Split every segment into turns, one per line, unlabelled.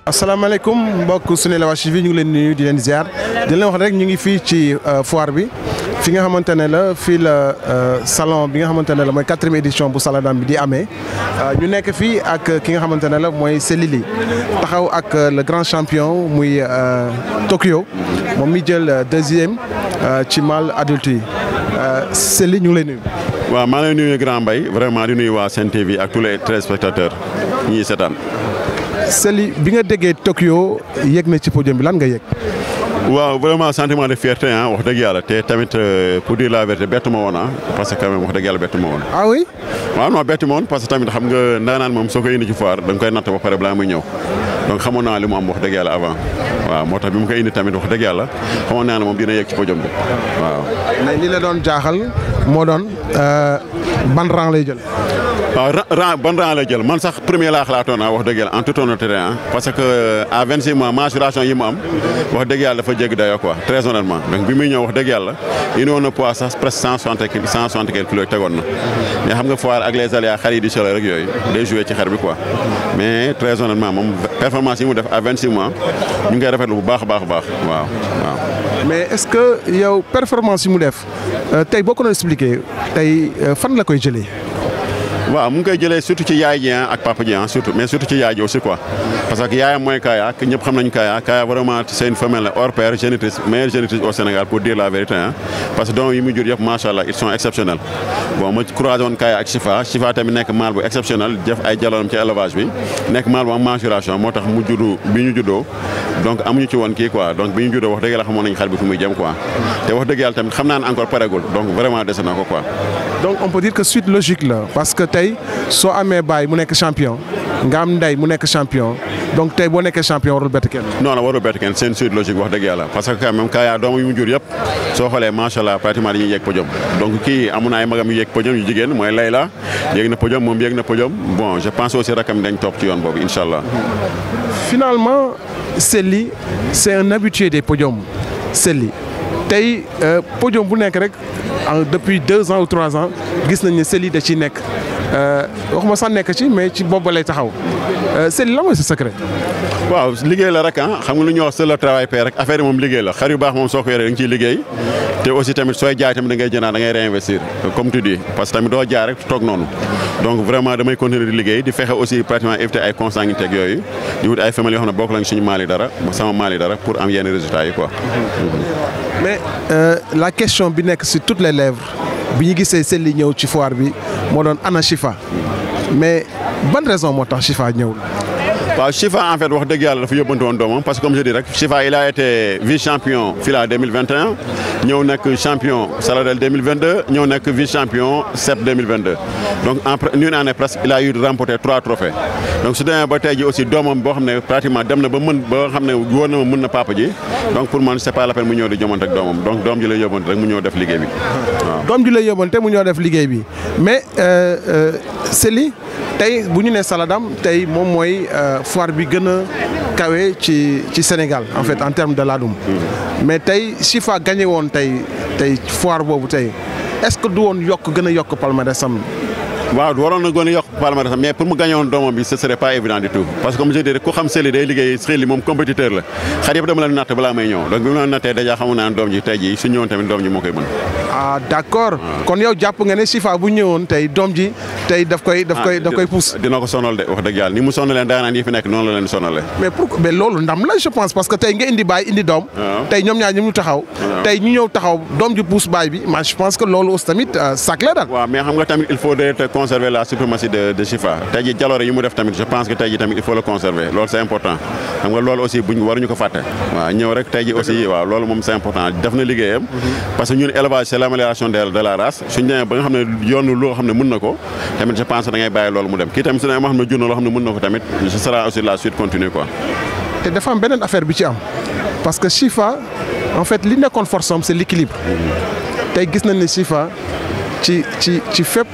asalaamaaleykum mbokk Senelec TV ñu ngi leen nuyu di leen ziar di leen wax rek ñu ngi fii ci foire bi fi nga xamante ne la fii la salon bi nga xamante ne la mooy quatrième édition bu Saladam bi di amee ñu nekk fii ak ki nga xamante ne la mooy Selili taxaw ak le grand champion muy Tokyo moom mi jël deuxième ci mâle adulte yi Selili ñu ngi lay nuyu.
waaw maa ngi lay nuyu grand Mbaye vraiment di nuyu waa Sen TV ak tous les téléspectateurs ñi seetaan.
Sely bi nga déggee Tokyo yëg na ci podium bi lan nga yëg.
waaw vraiment sentiment de fierté ah wax dëgg yàlla te tamit pour dire la vérité bett ma woon ah parce que quand même wax dëgg yàlla bett ma woon.
ah oui.
waaw non bett ma woon parce que tamit xam nga ndaanaan moom soo koy indi ci foire da nga koy natt ba pare balaa muy ñëw donc xamoon naa li mu am wax dëgg yàlla avant waaw moo tax bi mu koy indi tamit wax dëgg yàlla xamoon naa ne moom dina yëg ci podium bi waaw.
mais li la doon jaaxal moo doon ban rang lay jël.
waaw rang ban rang lay jël man sax premier laa xalaatoon ah wax dëgg yàlla en toute honnêteté parce que à 26 mois mensuration yi mu am wax dëgg yàlla dafa jéggi dayoo quoi très honnêtement donc bi muy ñëw wax dëgg yàlla indi woon na poids sax presque cent soixante cent soixante quelques kilos tegoon na mais xam nga foire ak les aléas xar yi di solo rek yooyu day joué ci xar bi quoi mais très honnêtement moom performance yi mu def à 26 mois ñu ngi koy rafetlu bu baax a baax a baax waaw waaw.
mais est-ce que yow performance yi mu def tey boo ko doon expliqué tey fan la koy jëlee.
waaw mu ngi koy jëlee surtout ci yaay ji ak papa ji surtout mais surtout ci yaay ji aussi quoi parce que yaayam mooy Kaya ñëpp xam nañu Kaya Kaya vraiment c'est une femelle hors pair génitrice meilleure génitrice au Sénégal pour dire la vérité ah parce que doom yi mu jur yëpp macha allah ils sont exceptionnels bon ma croisé woon Kaya ak Chifa Chifa tamit nekk mâle bu exceptionnel def ay jaloonam ci élevage bi nekk mâle bu am mensuration moo tax mu juddu bi ñu juddoo donc amuñu ci woon kii quoi donc bi ñu juddoo wax dëgg yàlla xamoon nañu xar bi fu muy jëm quoi te wax dëgg yàlla tamit xam naa ne encore paregul donc vraiment dese na ko quoi.
donc on peut dire que suite logique la parce que tey soo amee baay mu nekk champion nga am ndey mu nekk champion donc tey boo nekkee champion warul bett kenn.
non non warul bett kenn c'est une suite logique wax dëgg yàlla parce que quand même Kaya doom yu mu jur yëpp soo xoolee macha allah pratiquement dañuy yéeg podium donc kii amun na ay magam yu yéeg podium yu jigéen mooy Layla yéeg na podium moom yéeg na podium bon je pense aussi rakam dañ topp ci yoon boobu incha allah.
finalement Sely c'est un habitué des podiums Sely tey podium bu nekk rek depuis deux ans ou trois ans gis nañ ne Sely da ciy nekk waxuma sax nekk ci mais ci boobu lay taxaw Sely la mooy sa secret.
waaw liggéey la rek ah xam nga lu ñuy wax c'est le travail paie rek affaire yi moom liggéey la xar yu baax moom soo ko yoree da nga ciy liggéey te aussi tamit sooy jaay tamit da ngay jëndaat da ngay réinvestir comme tu dis parce que tamit doo jaay rek toog noonu donc vraiment damay continuer di liggéey di fexe aussi pratiquement éviter ay consanguinité ak yooyu di wut ay femelles yoo xam ne bokk lañ suñu maal yi dara sama maal yi dara pour am yenn résultats yi quoi.
mais la question bi nekk sur toutes les lèvres bi ñu gisee Sely ñëw ci foire bi moo doon ana Chifa mais ban raison moo tax Chifa ñëwul.
waaw Chifa en fait wax dëgg yàlla dafa yóbbante woon doomam parce que comme je dis rek Chifa il a été vice champion FILA 2021 ñëw nekk champion Saladel 2022 ñëw nekk vice champion CEP 2022 donc en une année presque il a eu remporté trois trophées donc su demee ba tey ji aussi doomam boo xam ne pratiquement dem na ba mën ba xam ne wóor na ma mën na papa ji donc pour man c'est pas la peine mu ñëw di jomante ak doomam donc doom ji lay yóbbante rek mu ñëw def liggéey bi waaw.
doom ji lay yóbbante mu ñëw def liggéey bi mais Sely tey bu ñu nee Saladam tey moom mooy foire bi gën a kawe ci ci Sénégal en fait en termes de laadum mais tey Chifa gagné woon tey tey foire boobu tey est-ce que du woon yokk gën a yokk palmarèsam
waaw waroon na gën a yokk palmarès mais pour mu gagné woon doomam bi ce serait pas évident du tout parce que comme je dis ku xam Sely day liggéey Sely moom compétiteur la xar yëpp dama leen natt balaa may ñëw donc bi ma leen nattee déjà xamu naa ne doom ji tey jii su ñëwoon tamit doom ji moo koy mën.
ah d'accord kon yow jàpp nga ne Chifa bu ñëwoon tey doom ji tey daf koy daf koy daf koy pousse.
dina ko sonal de wax dëgg yàlla ni mu sonalee daanaan yi fi nekk noonu la leen sonalee.
mais pourquoi mais loolu ndam la je pense parce que tey nga indi baay indi doom. tey ñoom ñaar ñu taxaw. tey ñu ñëw taxaw doom ji pousse baay bi ma je pense que loolu aussi tamit sac la daal.
waaw mais xam nga tamit il faudrait conserver la suprématie de de Chifa tey jii jaloore yi mu def tamit je pense que tey jii tamit il faut le conserver loolu c'est important xam nga loolu aussi buñ waruñu ko fàtte. waaw ñëw rek tey jii aussi waaw loolu moom c'est important def na liggéeyam. parce que ñun élevage c'est l'amélioration de de la race suñu demee ba nga xam ne yoonu loo xam ne mën na ko tamit je pense da ngay bàyyi loolu mu dem kii tamit su ne ma xam ne jur na loo xam ne mën na ko tamit ce sera aussi la suite continue quoi.
te dafa am beneen affaire bi ci am parce que Chifa en fait li nekkoon force am c'est l'équilibre tey gis nañ ne Chifa ci ci ci fépp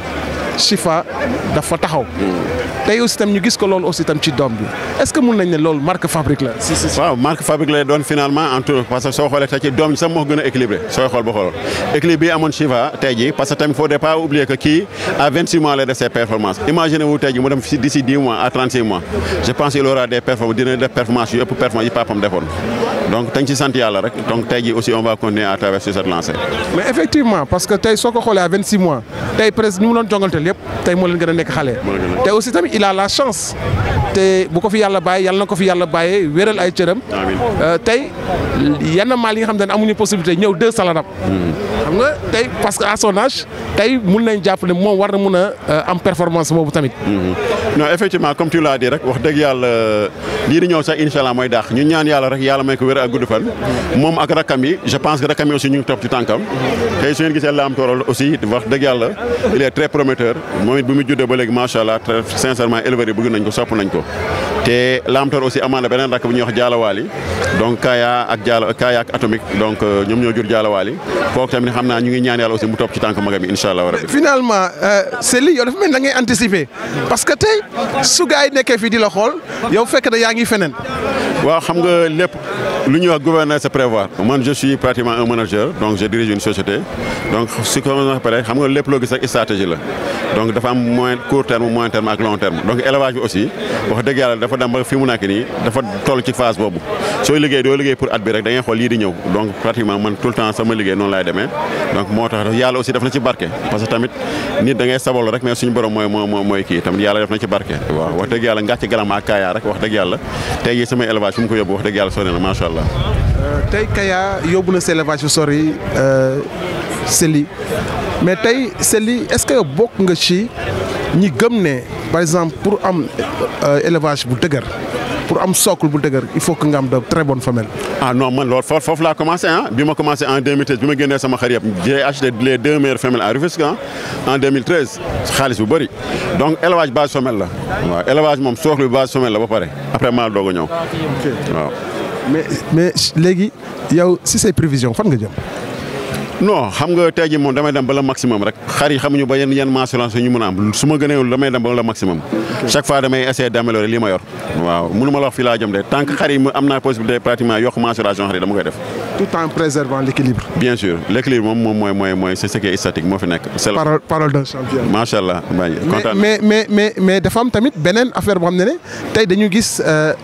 Chifa dafa taxaw tey aussi tam ñu gis ko loolu aussi tam ci doom bi est-ce que mun nañ ne loolu marque fabrique la si si
waaw marque fabrique lay doon finalement en tout parce que soo xoolee tey ci doom ji sax moo gën a équilibré sooy xool ba xool équilibre bi amoon Chifa tey jii parce que tamit faut pas oublier que kii à 26 mois lay def ses performances imaginez vous tey jii mu dem d'ici 10 mois à 36 mois je pense il aura des performances dina def performance yu ëpp performance yi papam defoon donc dañ ci sant yàlla rek donc tey jii aussi on va continuer à travers sur cette lancée.
mais effectivement parce que tey soo ko xoolee à 26 mois tey presque ñu mu doon jongalteel yëpp tey moo leen gën a nekk xale. te aussi tamit il a la chance te bu ko fi yàlla bàyyi yàlla na ko fi yàlla bàyyee wéral ay cëram. tey yenn maal yi nga xam ne amuñu possibilité ñëw deux saladam. xam nga tey parce que à son âge tey mun nañ jàpp ne moom war na mun a am performance boobu tamit.
non effectivement comme tu l'as dit rek wax dëgg yàlla lii di ñëw sax incha allah mooy daax ñu ñaan yàlla rek yàlla may ko wér ak gudd fan moom ak rakam yi je pense que rakam yi aussi ñu ngi topp ci tànkam tey su ngeen gisee la am toorol aussi wax dëgg yàlla il est très prometteur moom it bu mu juddee ba léegi macha allah très sincèrement éleveurs yi bëgg nañ ko sopp nañ ko te la am toor aussi amaan na beneen rakk bu ñuy wax jaalawaali donc Kaya ak jaala Kaya ak atomique donc ñoom ñoo jur jaalawaali kooku tamit xam naa ñu ngi ñaan yàlla aussi mu topp ci tànk magam yi incha allah rabbi
finalement Sely yow dafa mel da ngay anticiper parce que tey su gars yi nekkee fii di la xool yow fekk na yaa ngi feneen.
waaw xam nga lépp lu ñuy wax gouverner c'est prévoir man je suis pratiquement un manager donc je dirige une société donc su ko pare xam nga lépp loo gis rek stratégie la donc dafa am moyen court terme moyen terme ak long terme donc élevage bi aussi wax dëgg yàlla dafa dem ba fi mu nekk nii dafa toll ci phase boobu sooy liggéey doo liggéey pour at bi rek da ngay xool lii di ñëw donc pratiquement man tout le temps sama liggéey noonu laay demee donc moo tax yàlla aussi def na ci barke parce que tamit nit da ngay sabol rek mais suñu borom mooy moo mooy kii tamit yàlla def na ci barke waaw wax dëgg yàlla ngàcc galam ak Kaya rek wax dëgg yàlla tey jii samay élevage fi mu ko yóbbu wax dëgg yàlla sori na macha allah.
tey Kaya yóbbu na sa élevage fu sori Sely mais tey Sely est-ce que yow bokk nga ci ñi gëm ne par exemple pour am élevage bu dëgër pour am socle bu dëgër il faut que nga am de très bonnes femelles.
ah non man loolu foofu foofu laa commencé ah bi ma commencé en 2013 bi ma génnee sama xar yëpp j'ai acheté les deux meilleures femelles à Rufisque en 2013 xaalis bu bëri donc élevage base femelle la waaw élevage moom socle bi base femelle la ba pare après maa doog a ñëw waaw.
mais mais léegi yow si say prévisions fan nga jëm.
non xam nga tey jii moom damay dem ba le maximum rek xar yi xamuñu ba yenn yenn mensuration ñu mën a am su ma gëneewul damay dem ba le maximum chaque fois damay essayer d'améliorer li ma yor waaw mënu ma la wax fii laa jëm de tant que xar yi am naa possibilité pratiquement yokk mensuration xar yi dama koy def.
tout en préservant l'équilibre.
bien sûr l'équilibre moom moom mooy mooy mooy c'est ce qui est statique moo fi nekk. c'est
parole parole d'un champion.
macha allah Mbaye kontaan
mais mais mais mais dafa am tamit beneen affaire boo xam ne ne tey dañu gis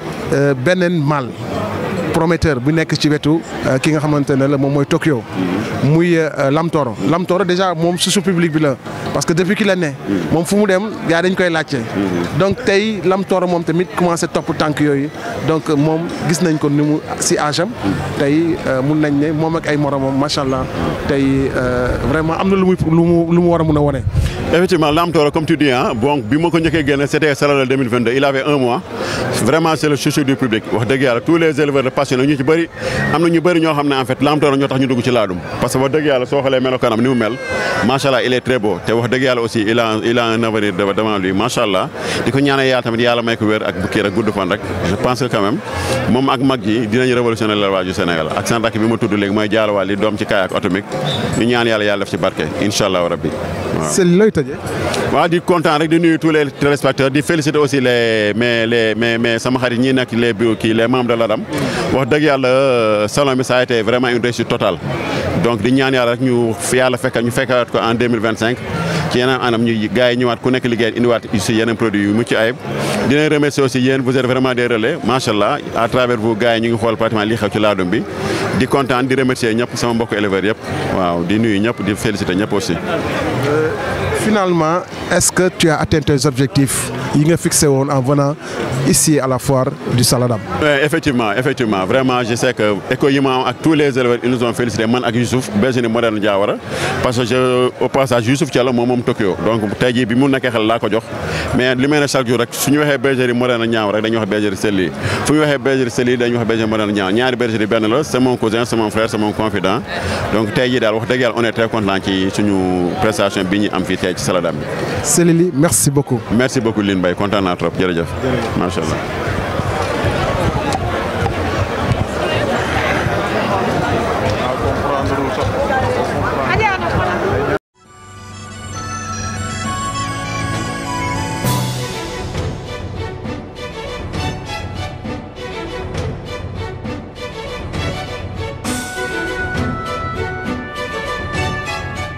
beneen mal. prometteur bu nekk ci wetu ki nga xamante ne la moom mooy Tokyo muy Lamtoro Lamtoro déjà moom susu public bi la parce que depuis qu'il est né moom fu mu dem gaa dañ koy laajte donc tey Lamtoro moom tamit commencé topp tànk yooyu donc moom gis nañ ko ni mu si âge am tey mun nañ ne moom ak ay moromam macha allah tey vraiment am na lu muy lu mu lu mu war a mun a wane.
effectivement Lamtoro comme tu dis ah bon bi ma ko njëkkee génne c'était Salal 2022 il avait un mois vraiment c'est le chouchou du public wax dëgg yàlla tous les éleveurs de passion ñu ci bëri am na ñu bëri ñoo xam ne en fait Lamtoro ñoo tax ñu dugg ci laadum parce que wax dëgg yàlla soo xoolee melokaanam ni mu mel macha allah il est très beau te wax dëgg yàlla aussi il a il a un avenir devant lui macha allah di ko ñaanal yàlla tamit yàlla may ko wér ak kii rek gudd fan rek je pense que quand même moom ak mag ji dinañ révolutionner l'élevage du Sénégal ak seen rakk bi ma tudd léegi mooy jaalawaal li doom ci Kaya ak atomique ñu ñaan yàlla yàlla def ci barke incha allah rabbi waaw
c'est looy tëjee.
waaw di content rek di nuyu tous les téléspectateurs di féliciter aussi les mais les mais mais sama xarit ñi nekk les bureaux kii les membres de l'ADAM wax dëgg yàlla salon bi ça a été vraiment une réussite totale donc di ñaan yàlla rek ñu fi yàlla fekk ñu fekkaat ko en 2025 ci yeneen anam ñu gars yi ñëwaat ku nekk liggéey indiwaat aussi yeneen produits yu mucc ayib dinañ remercier aussi yéen vous êtes vraiment des relais macha allah à travers vous gars yi ñu ngi xool pratiquement li xew ci laadum bi di kontaan di remercier ñëpp sama mbokk éleveurs yëpp waaw di nuyu ñëpp di féliciter ñëpp aussi.
finalement est-ce que tu as atteint tes objectifs yi nga fixé woon en venant ici à la foire du Saladam.
Oui, effectivement effectivement vraiment je sais que écho yi ma am ak tous les éleveurs ils nous ont félicité man ak Youssouf bergerie moderne Diawara parce que je au passage Youssouf Thiala moom moom Tokyo donc tey jii bi mu nekkee xel laa ko jox mais li may ne chaque jour rek su ñu waxee bergerie moderne Diawara rek dañuy wax bergerie Sely fu ñu waxee bergerie Sely dañuy wax bergerie moderne Diawara ñaari bergerie benn la c'est mon cousin c'est mon frère c'est mon confident donc tey jii daal wax dëgg yàlla on est très content ci suñu prestation bi ñu am fii tey ci Saladam bi.
Sely merci beaucoup.
merci beaucoup Line Mbaye kontaan naa trop jërëjëf. macha allah.